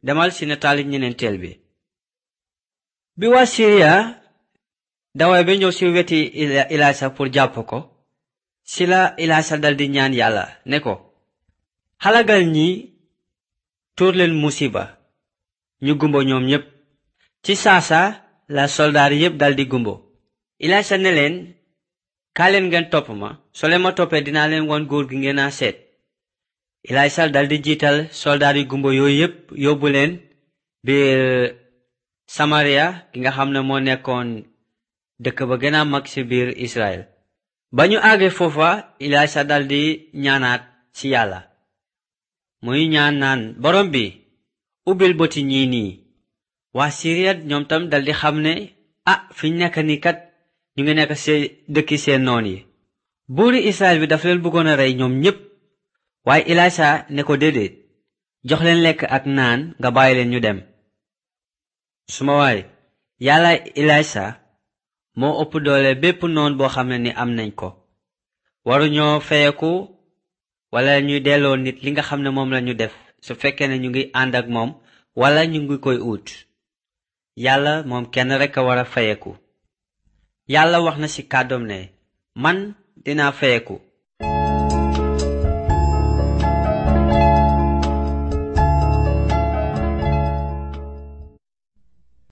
demal ci nataali ñeneenteel bi bi waa siriya daway ba ñëw ci weti ilaasa pour jàpp ko ci la ilaasa daldi ñaan yàlla ne ko xalagal ñi tuur leen musiba ñu gumbo ñoom ñépp ci saasa la soldaar yépp daldi gumbo ilaasa ne leen kaa leen ngeen topp ma soo leen ma toppee dinaa leen won góor gi ngeen a seet ilaasa daldi jiital soldaar yu gumbo yooyu yépp yóbbu leen biir samaria gi nga xam ne moo nekkoon dëkk ba gën a mag ci biir israel ba ñu àggee foofa ilaasa daldi ñaanaat ci yàlla muy ñaan naan borom bi ubbil boti ñii nii waa siriya ñoom tam daldi xam ne ah fi ñu nekk ni kat ñu ngi nekk ci dëkki seen noon yi buuri israel bi dafa leen bëggoon a rey ñoom ñépp waaye ilaasa ne ko déedéet jox leen lekk ak naan nga bàyyi leen ñu dem suma waay yàlla ilaasa moo ëpp doole bépp noon boo xam ne ni am nañ ko waruñoo feyeku wala ñuy delloo nit li nga xam ne moom lañu def su fekkee ne ñu ngi ànd ak moom wala ñu ngi koy ut yàlla moom kenn rekk a war a feyeku yàlla wax na ci kàddoom ne man dinaa feyeku